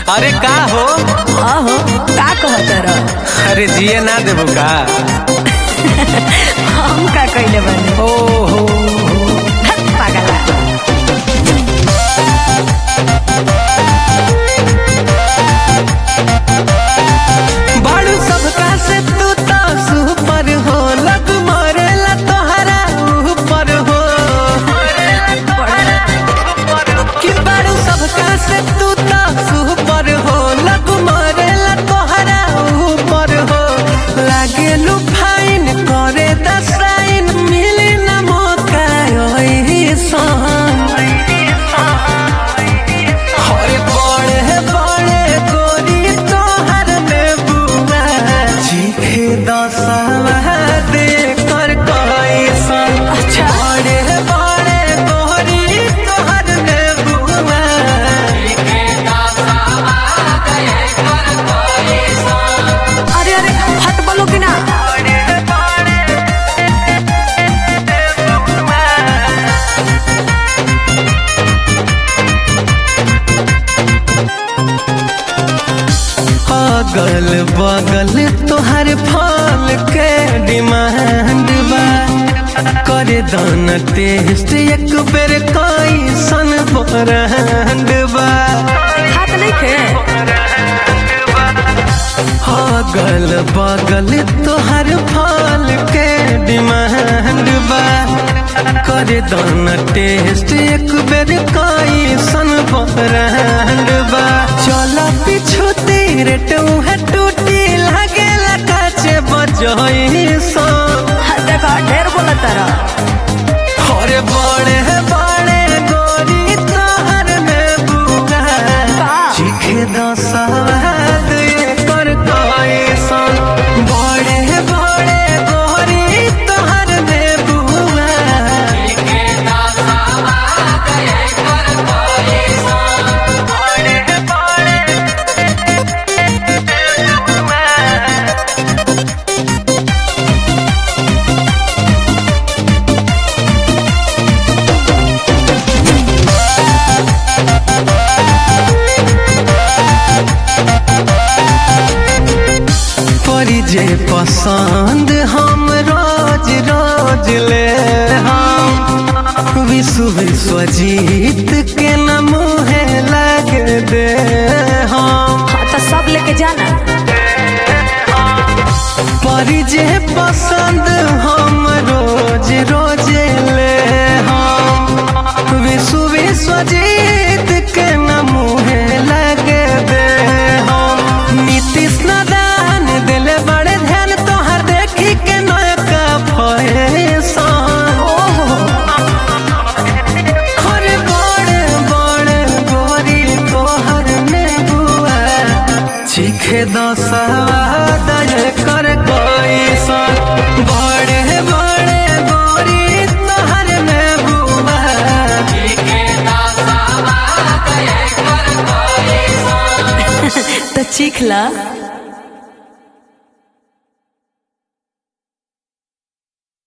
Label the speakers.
Speaker 1: अरे का हो
Speaker 2: आहो का कहत रह
Speaker 1: अरे जिए ना देबो का
Speaker 2: हम का कइले बानी
Speaker 1: ओ हो
Speaker 2: हट पागला
Speaker 1: बाड़ू सबका से तू तो सुपर हो लग मरेला तोहरा ऊपर हो कि बाड़ू सबका से तू तो सुपर हो लग मरेला तोहरा ऊपर हो लागे लू फाइन करे दसाइन मिली ना मौका ओही सन हरे बड़े बड़े गोरी तोहर में बुआ चीखे दसवा दे कर कैसन
Speaker 2: अच्छा।
Speaker 1: बड़े बड़े गोरी तोहर में बुआ
Speaker 2: अरे अरे हट बोलो कि ना
Speaker 1: अगल बगल तोहर फल के डिमांड बा करे दाना टेस्ट एक बेर कैसन ब्रांड बा
Speaker 2: हाथ नहीं खे
Speaker 1: अगल बगल तोहर फल के डिमांड बा करे दाना टेस्ट एक बेर कैसन ब्रांड बा चल पीछू तेरे टूहे टूटी लगे काचे बजई सा
Speaker 2: हाँ, देखो ढेर बोलत रह
Speaker 1: अरे बड़े बड़े गोरी तोहर में बुआ
Speaker 2: का?
Speaker 1: चीखे दसवाद कर कैसन बड़े बड़े गोरी तोहर में बुआ बड़े बड़े परी जे पसंद हम रोज रोज ले हम विश्व विश्व जीत के न मुहे लग दे हम
Speaker 2: हाँ, तो सब लेके जाना
Speaker 1: परी जे पसंद हम रोज रोज ले हम विश्व विश्व जीत के न मुहे लग दे हम नीतीश नारायण दिल बड़े ध्यान तोहर देखी के नयका फैशन हरे बड़े बड़े गोरी तोहर में बुआ चीखे दसवाद कर कैसन बड़े बड़े गोरी तोहर में बुआ
Speaker 2: तो चीख ला